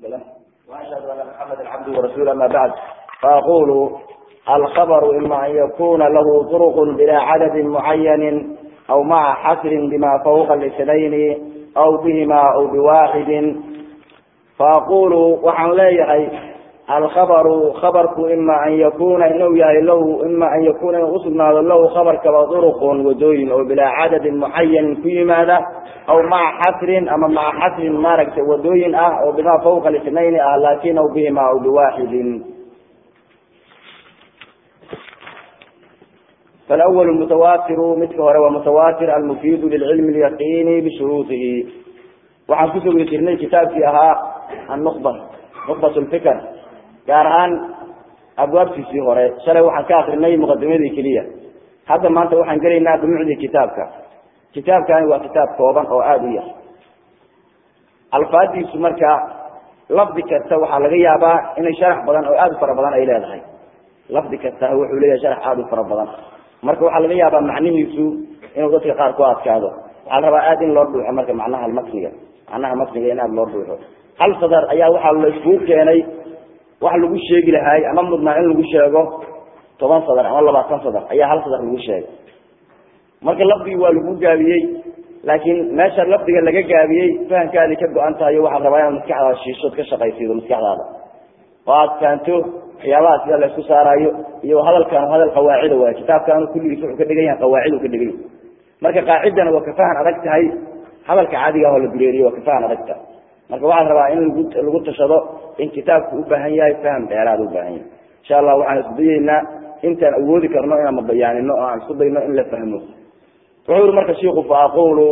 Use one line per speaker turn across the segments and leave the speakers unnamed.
له وأشهد أن محمدا عبده ورسوله أما بعد فأقول الخبر إما أن يكون له طرق بلا عدد معين أو مع حصر بما فوق الاثنين أو بهما أو بواحد فأقول وحن لا الخبر خبرك إما أن يكون إنه يهي له إما أن يكون أصلنا له خبر كما طرق ودوين أو بلا عدد معين في ماذا أو مع حصر أما مع حصر ما ركت ودوين أه أو بما فوق الاثنين أه لكن أو بهما أو بواحد فالأول المتواتر مثل هو متواتر المفيد للعلم اليقيني بشروطه وعن كتب يسيرني كتاب فيها النخبة نخبة الفكر كارهان أبواب في سيهورة شرع وحن كاخرني مقدمة كلية هذا ما أنت وحن قرينا بمعدي كتابك كتاب كان هو كتاب كوبان أو آدية الفادي سمركا لفظ كتا وحا لغا يابا إن شرح بدن أو آد فربضان أي لا لفظ كتا هو حولي شرح آد فربضان marka waxaa laga yaabaa macnihiisu inuu dadka qaar ku adkaado waxaa la rabaa aad in loo dhuuxo marka macnaha matniga macnaha matniga in aad loo dhuuxo hal sadar ayaa waxaa la iskugu keenay wax lagu sheegi lahaay ama mudnaa in lagu sheego toban sadar ama labaatan sadar ayaa hal sadar lagu sheegay marka lafdigii waa lagu gaabiyey laakiin meesha lafdiga laga gaabiyey fahamkaadi ka go-an tahay waxaad rabaa inaad maskaxdaada shiishood ka shaqaysiido maskaxdaada oo aad fahanto waxyaabaha sida laysku saaraayo iyo hadalkan hadal qawaacida waay kitaabkan kulligiis wuxuu ka dhigan yahay qawaacid ka dhigan yahay marka qaacidana waa kafahan adag tahay hadalka caadiga oo la dureeriyo waa kafahan adag tahay marka waxaan rabaa in lagu lagu tashado in kitaabku u baahan yahay faham dheeraad u baahan yahay insha allah waxaan isku dayeynaa intaan awoodi karno inaan mabayaanino oo aan isku dayno in la fahmo wuxuu yiri marka shiiku fa aqulu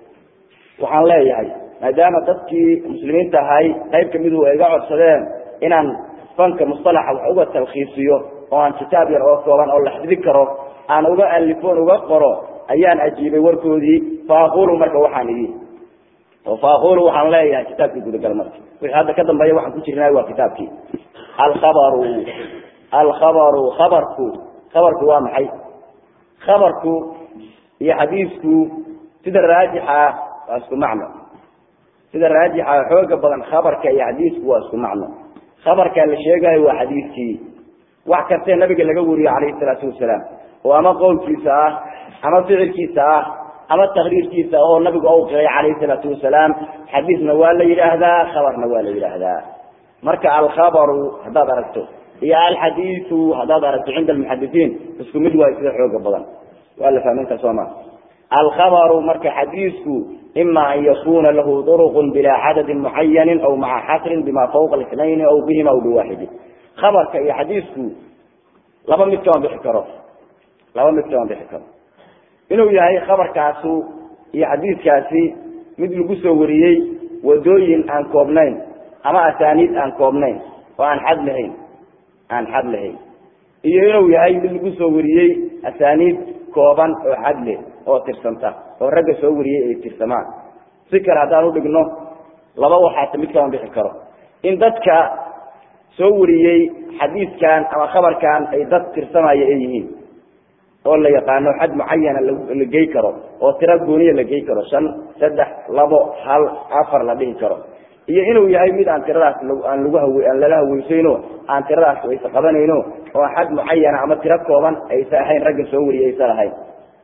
waxaan leeyahay maadaama dadkii muslimiinta ahay qayb kamidu ay iga codsadeen inaan fanka mustalaxa wax uga talkhiisiyo oo aan kitaab yar oo kooban oo la xifdi karo aan uga alifoon uga qoro ayaan ajiibay warkoodii fa aqulu marka waxaan idhi oo fa aqulu waxaan leeyahay kitaabkii gudagal marka wixii hadda ka dambeeya waxaan ku jirnay waa kitaabkii alkhabaru alkhabaru khabarku khabarku waa maxay khabarku iyo xadiisku sida raajixa waa isku macno sida raajixa xooga badan khabarka iyo xadiisku waa isku macno khabarkaa la sheegayo waa xadiiskii wax kastee nabiga laga wariyo calayhi salaatu wasalaam oo ama qowlkiisa ah ama ficilkiisa ah ama takriirkiisa oo nabigu ou qiray calayhi salaatu wasalaam xadiisna waa la yidhaahdaa khabarna waa la yidhaahdaa marka alkhabaru haddaad aragto iyo alxadiisu haddaad aragto cinda almuxadisiin isku mid waayo sida xooga badan waa la fahmin kara sooma alkhabaru marka xadiisku ima an yakuna lahu duruq bila cadadi mucayani aw maca xasrin bima fawqa اثnayn aw bihima aw biwaxidi khabarka iyo xadiisku laba mid kama bixi karo laba mid kama bixi karo inuu yahay khabarkaasu iyo xadiiskaasi mid lagu soo wariyey wadooyin aan koobnayn ama asaaniid aan koobnayn oo aan xad lahayn aan xad lahayn iyo inuu yahay mid lagu soo wariyey asaaniid kooban oo xad leh oo tirsanta oo ragga soo wariyey ay tirsamaan si kale haddaan udhigno laba waxaata mid kama bixi karo in dadka soo wariyey xadiiskan ama khabarkan ay dad tirsamaya ay yihiin oo la yaqaano xad mucayana la gey karo oo tiro gooniya la gey karo shan saddex labo hal afar la dhihi karo iyo inuu yahay mid aan tiradaas aan lagu haw aan lala haweysayno aan tiradaas aysa qabanayno oo xad mucayana ama tiro kooban aysa ahayn ragga soo wariyey aysa lahayn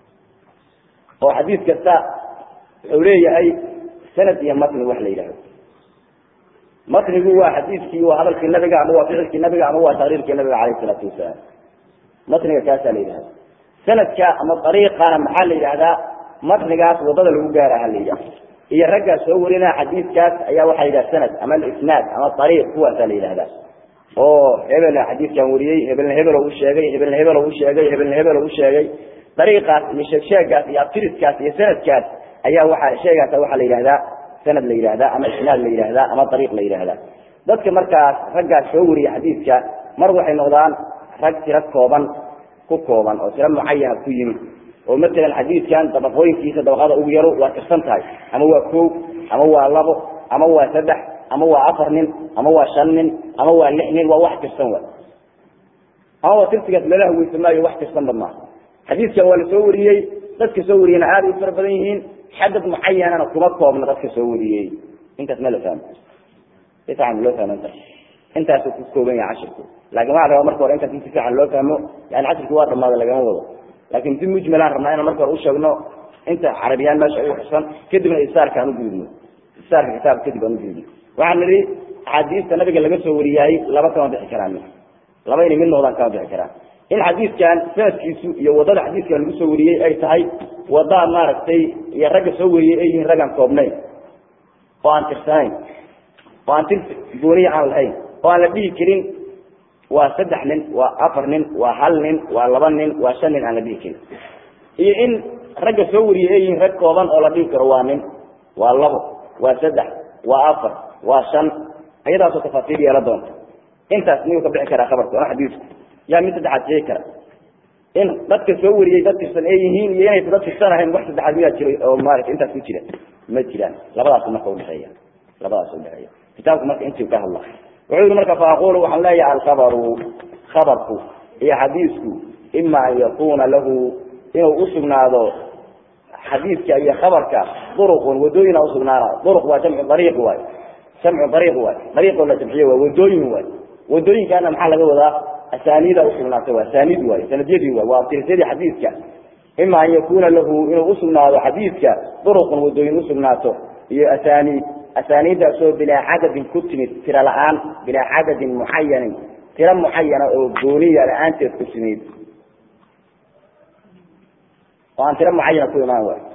oo xadiis kasta wuxuu leeyahay sanad iyo matni wax la yidhahdo matnigu waa xadiiskii waa hadalkii nabiga ama waa ficilkii nabiga ama waa taqriirkii nabiga calayh isalaatu wasalaam matniga kaasaa la yidhahda sanadka ama ariiqana maxaa la yidhahdaa matnigaas wadada lagu gaaraha la yidhahda iyo raggaa soo warinaa xadiiskaas ayaa waxaa la yidhaha sanad ama isnaad ama ariiq kuwaasaa la yidhahdaa oo hebel xadiiskan wariyey hebelna hebelo u sheegay hebelna hebelo u sheegay hebelna hebelo u sheegay dariiqaas iyo sheegsheegaas iyo abtiriskaas iyo sanadkaas ayaa waxa sheegaasa waxaa la yidhahdaa sanad la yidhahdaa ama isnaad la yidhahdaa ama ariiq la yidhahdaa dadka markaas raggaas soo wariya xadiiska mar waxay noqdaan rag tiro kooban ku kooban oo tiro mucayana ku yimid oo matalan xadiiskan dabaqooyinkiisa dabaqada ugu yaro waa tirsan tahay ama waa kow ama waa labo ama waa saddex ama waa afar nin ama waa shan nin ama waa lix nin waa wax tirsan wa ama waa tirsigaas lala haweysa maayo wax tirsanba maaha xadiiskan waa la soo wariyey dadka soo wariyeyna aada u fara badan yihiin xadad mucayanana kuma koobna dadka soo wariyey intaas ma la fahmo si fiican loo fahmanta intaasuu ku kooban yahay cashirku laakin waxaa rabaa marka hore intaas in si fiican loo fahmo yani cashirki waa dhamaada lagama wado laakin si mujmalaan rabnaa inaan marka hore usheegno inta carabiyaan meesha ugu xusan kadibna isaarka aan ugudubno isaarka kitaabka kadib aan ugudubno waxaan nidhi axaadiista nabiga laga soo wariyaayey laba kama bixi karaan laba inay mid noqdaan kama bixi karaan in xadiidkan sanadkiisu iyo wadada xadiidkan lagu soo wariyey ay tahay wada maaragtay iyo ragga soo wariyey ay yihiin raggaan koobnayn oo aan tirsanayn oo aan tir gooniya aan lahayn oo aan la dhihi karin waa saddex nin waa afar nin waa hal nin waa laba nin waa shan nin aan la dhihi karin iyo in ragga soo wariyey ay yihiin rag kooban oo la dhihi karo waa nin waa labo waa saddex waa afar waa shan ayadaasoo tafaasiir yeela doonta intaas miyuu ka bixi karaa khabarka ona xadiisku yaa mid saddexaad sheegi kara in dadka soo wariyey dad tirsan ay yihiin iyo inaysa dad tirsan ahayn wax saddexaad miyaa jiray oo maarata intaas ku jira ma jiraan labadaas marka udhexeeya labadaas udhexeeya kitaabku marka intii ka hadla wuxuu yihi marka faaqulu waxaan leeyahay alkhabaru khabarku iyo xadiisku ima an yakuna lahu inuu usugnaado xadiidka iyo khabarka duruqun wadooyina usugnaana duruq waa jamcu dariiq waay jamcu dariiq waay dariiqoo la jamciye waa wadooyin waay wadooyinkaana maxaa laga wadaa asaaniida usugnaatay waa asaanid waay sanadyadii waay waa abtirsyadii xadiidka ima an yakuna lahu inuu usugnaado xadiidka duruqun wadooyin usugnaato iyo asaaniid asaaniiddaasoo bilaa cadadin ku timid tiro la-aan bilaa cadadin mucayanin tiro mucayana oo gooniya la-aanteed ku timid oo aan tiro mucayana ku imaan waay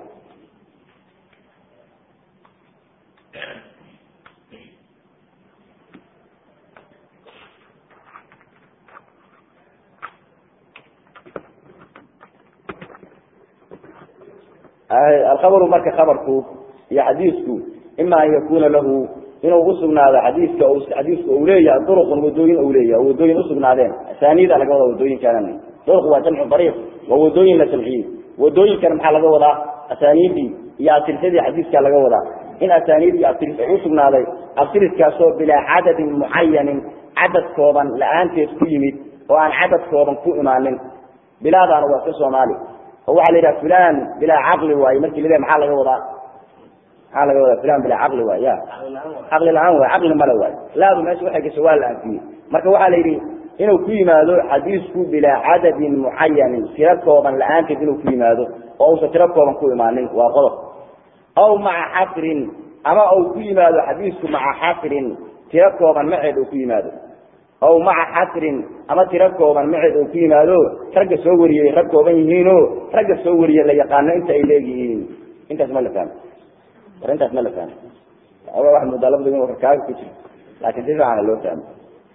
alkhabaru marka khabarku iyo xadiisku ima an yakuna lahu inuu usugnaado xadiiska xadiisku u leeyahay duruqun wadooyin u leeyahay wadooyin usugnaadeen asaaniida laga wada wadooyinkaana duruq waa jamcu dariiq waa wadooyin la jamciyey wadooyinkana maxaa laga wadaa asaaniidii iyo abtirsadii xadiiska laga wadaa in asaaniid iyo abtiris usugnaaday abtiriskaasoo bilaa cadadin mucayanin cadad kooban la-aanteed ku yimid oo aan cadad kooban ku imaanin bilaadaana waa ka soomaali oo waxaa la yidhaha fulan bilaa caqli waaye markii la maxaa laga wadaa maxaa laga wadaa fulan bilaa caqli waay ya caqli la-aan waay caqli male waay laadu meesha waxay gasho waa la anfiyey marka waxaa la yidhi inuu ku yimaado xadiisku bilaa cadadin mucayanin tiro kooban la-aanteed inuu ku yimaado oo uusan tiro kooban ku imaanin waa qodob aw maca xasrin ama uu ku yimaado xadiisku maca xasrin tiro kooban maceed uu ku yimaado aw maca xasrin ama tiro kooban maceed uu ku yimaado ragga soo wariyey rag kooban yihiino ragga soo wariye la yaqaano inta ay leeyihiin intaas ma la fahmo war intaas ma la fahmo waa moodaa labada kaaga ku jiro laakin si fiicana loo fahmo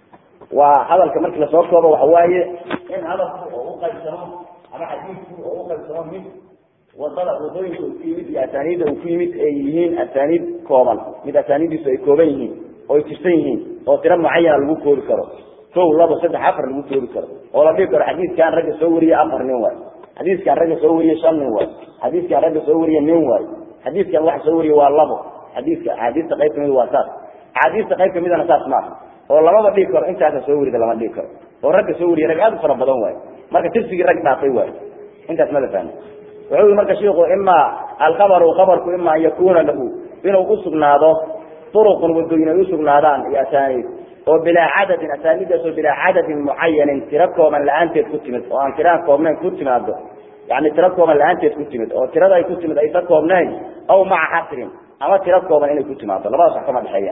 waa hadalka markii lasoo koobo waxa waaye in hadalku oo uqaybsamo ama xadiisku oo uqaybsamo mid wadada wadooyinka uu ku yimid iyo asaaniidda uu ku yimid ay yihiin asaaniid kooban mid asaaniiddiisu ay kooban yihiin oo ay tirsan yihiin oo tiro mucayana lagu koori karo kow labo saddex afar lagu koori karo oo la dhihi karo xadiiskan ragga soo wariye afar nin waay xadiiskan ragga soo wariye shan nin waay xadiiskan ragga soo wariye nin waay xadiiskan waxa soo wariye waa labo xadiiska axaadiista qayb kamid waa saas axaadiista qayb kamidana saas maaha oo lamaba dhihi karo intaasa soo warida lama dhihi karo oo ragga soo wariye rag aad u fara badan waay marka tirsigii rag dhaafay waay intaas ma la fahmi wuxuu yii marka shiku ima alkhabaru khabarku ima an yakuna lahu inuu usugnaado uruqun wadooyin ay usugnaadaan iyo asaaniid oo bilaa cadadin asaaniiddaasoo bilaa cadadin mucayanin tiro kooban la-aanteed ku timid oo aan tiraan koobnayn ku timaado yani tiro kooban la-aanteed ku timid oo tirada ay ku timid aysa koobnayn aw maca xasrin ama tiro kooban inay ku timaado labadaas wax kama dhexeeya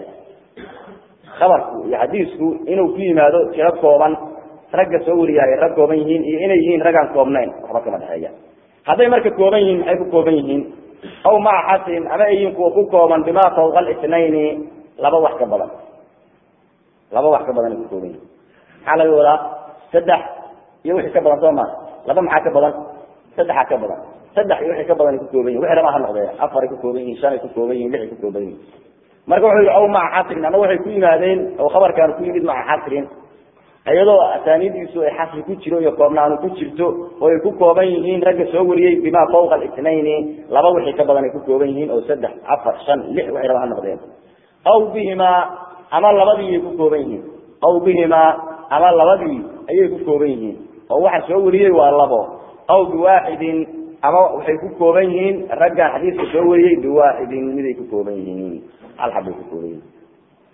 khabarku iyo xadiisku inuu ku yimaado tiro kooban ragga soo wariya ay rag kooban yihiin iyo inay yihiin raggaan koobnayn waxba kama dhexeeya hadday marka kooban yihiin maxay ku kooban yihiin aw maca xasrin ama ay yihiin kuwa ku kooban bimaa fawqa alitnayni laba wax ka badan laba wax ka badan ay ku kooban yihiin maxaa laga wadaa saddex iyo wixii ka badan soo maa laba maxaa ka badan saddexa ka badan saddex iyo wixii ka badan ay ku kooban yihin wixii lama ha noqdee afar ay ku kooban yihin shan ay ku kooban yihin lix ay ku kooban yihin marka wuxuu yihi aw maca xasrin ama waxay ku yimaadeen oo khabarkaan ku yimid maca xasrin iyadoo asaaniidiisu ay xasri ku jiro iyo koobnaanu ku jirto oo ay ku kooban yihiin ragga soo wariyey bimaa fawqa alitnayni laba wixii ka badan ay ku kooban yihiin oo saddex afar shan lix waxay raba ha noqdeen aw bihimaa ama labadii ay ku kooban yihiin aw bihimaa ama labadii ayay ku kooban yihiin oo waxa soo wariyey waa labo aw biwaaxidin ama waxay ku kooban yihiin raggan xadiiska soo wariyey biwaaxidin miday ku kooban yihiin hal xabbay ku kooban yihiin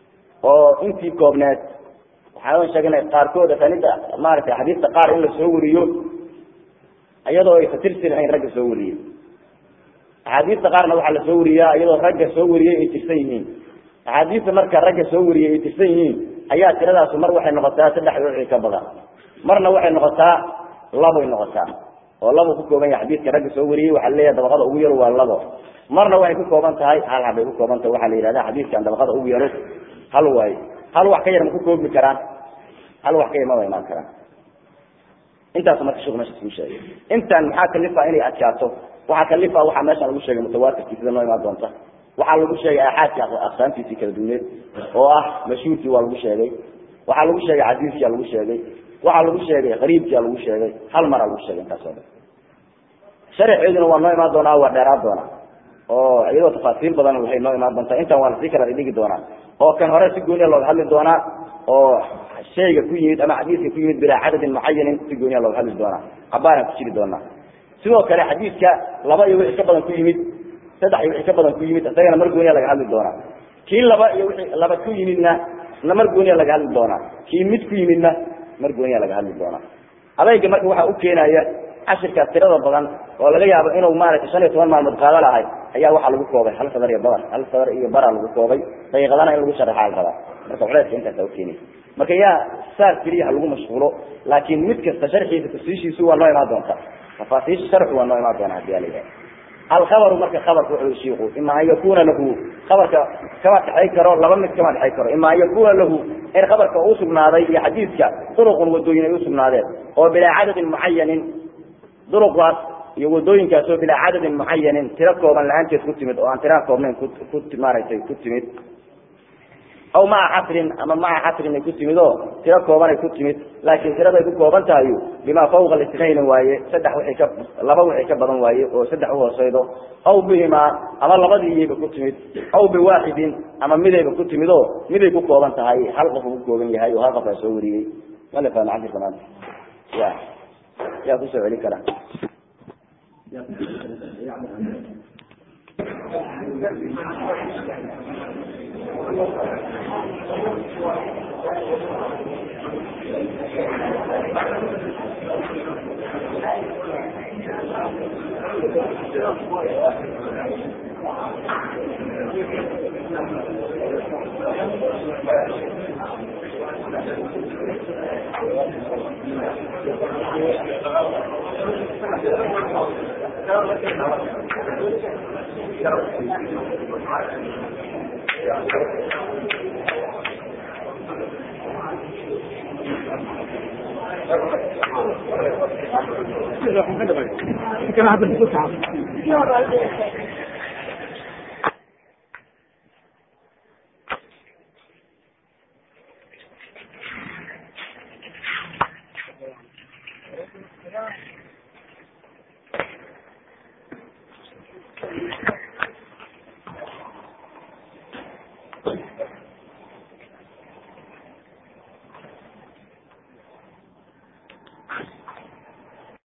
oo intii koobneed waxaan sheegnay qaarkood asanida maaragtay xadiista qaar in la soo wariyo iyadoo ay fatirsi lahayn ragga soo wariyey axaadiista qaarna waxaa la soo wariyaa iyadoo ragga soo wariyey ay tirsan yihiin axaadiista marka ragga soo wariyey ay tirsan yihiin ayaa tiradaasu mar waxay noqotaa saddex wixii ka badan marna waxay noqotaa laboy noqotaa oo labo ku kooban yahay xadiidka ragga soo wariyey waxaa leeyahay dabaqada ugu yaro waa labo marna waxay ku kooban tahay hal habay ku kooban tahay waxaa la yidhahda xadiidkan dabaqada ugu yaro hal waayo hal wax ka yar ma ku koobi karaan hal wax ka yar ma wa imaan karaan intaas marka shuk meesha kuu sheegay intan maxaa kalifa inay adkaato waxaa kalifa waxaa meeshan lagu sheegay mutawaatirkii sida noo imaan doonta waxaa lagu sheegay aaxaadka aqsaamtiisii kala duwaneed oo ah mashhuurkii waa lagu sheegay waxaa lagu sheegay cadiiskii lagu sheegay waxaa lagu sheegay qariibkia lagu sheegay hal maraa lagu sheegay intaas oo dhan sharxeeduna waa noo imaan doonaa waa dheeraan doonaa oo iyadoo tafaasiil badan waxay noo imaan doontaa intan waa lasii kala dhigi doonaa oo kan hore si gooniya looga hadli doonaa oo shayga ku yimid ama xadiiska ku yimid bilaa cadadin mucayanin si gooniya looga hadli doonaa cabaaraan ku jiri doonaa sidoo kale xadiidka laba iyo wixii ka badan ku yimid saddex iyo wixii ka badan ku yimid isagana mar gooniya laga hadli doonaa kii laba iyo wixii laba ku yimidna na mar gooniya laga hadli doonaa kii mid ku yimidna mar gooniya laga hadli doonaa adayga marka waxaa u keenaya cashirkaas tirada badan oo laga yaabo inuu maaragtay shan iyo toban maalmood qaado lahay ayaa waxaa lagu koobay hal sadar iyo bar hal sadar iyo baraa lagu koobay daqiiqadana in lagu sharaxaa la rabaa marka culeeska intaasa ukeenay marka yaa saas keliya ha lagu mashquulo laakiin mid kasta sharxiisa tafsiishiisu waa noo imaan doonta tafaasiisha sharxu waa noo imaan doona hadii ala yidhaha alkhabaru marka khabarka wuxuu shiiku ima an yakuna lahu khabarka kama dhexay karo laba mid kama dhexay karo ima an yakuna lahu in khabarka uu sugnaaday iyo xadiidka duruqun wadooyin ay usugnaadeen oo bilaa cadadin mucayanin duruqaas iyo wadooyinkaas oo bilaa cadadin mucayanin tiro kooban la-aanteed ku timid oo aan tiraha koobnayn ku ku maaragtay ku timid aw maca xasrin ama maca xasrin ay ku timid oo tiro kooban ay ku timid laakiin tiraday ku kooban tahayu bimaa fawqa lisnayn waaye saddex wixii ka laba wixii ka badan waaye oo saddex uhooseydo aw bihimaa ama labadiiyayba ku timid aw biwaaxidin ama midayba ku timid oo miday ku kooban tahay hal qof uu ku kooban yahay oo hal qof aa soo wariyey mala fahma cabdi fanaad ya yaa kusoo celi kara